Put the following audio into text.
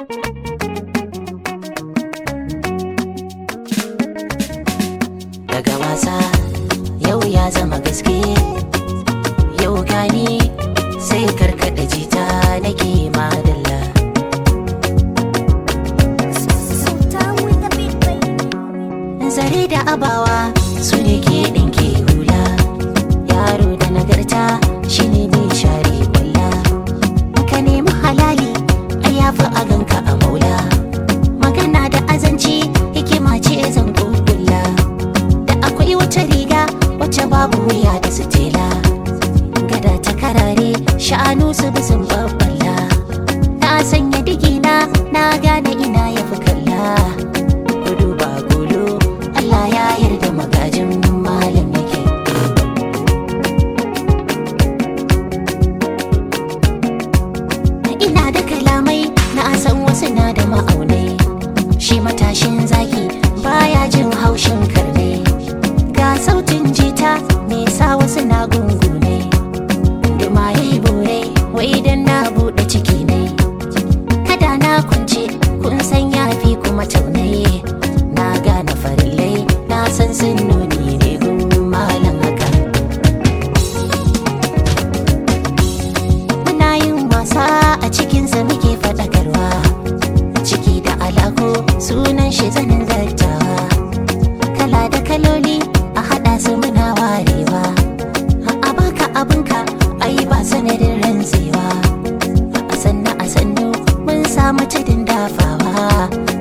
daga wasa yau ya zama gaske yau gani sai karkada jita nake madalla zare da abawa su ne ke ɗinke hula yaro da nagarta shine mai share kwalla ka nemi halali a yafi a ganka a maula magana da azanci hikima ce zan kulla da akwai wata riga wacce babu wuya da sitela gada ta karare sha'anu su bi sun babbala na sanya digina na gane ina ya fi kalla gudu ba gudu Allah ya yarda magajin malam yake ina da kalamai na san wasu na da ma'aunai shi matashin zaki baya jin haushin karne ga sautin jita me sa wasu na gungune duma yayi bore wai dan na bude ciki ne kada na kunce kun san yafi kuma taunaye na gane farillai na san sun nuni ne gun malam haka muna yin wasa a cikinsa muke faɗakarwa ciki da alako sunan shi zanin zartawa kala da kaloli a haɗa su muna warewa a baka abinka ai ba sanadin rantsewa a sannu a sannu mun samu tudun dafawa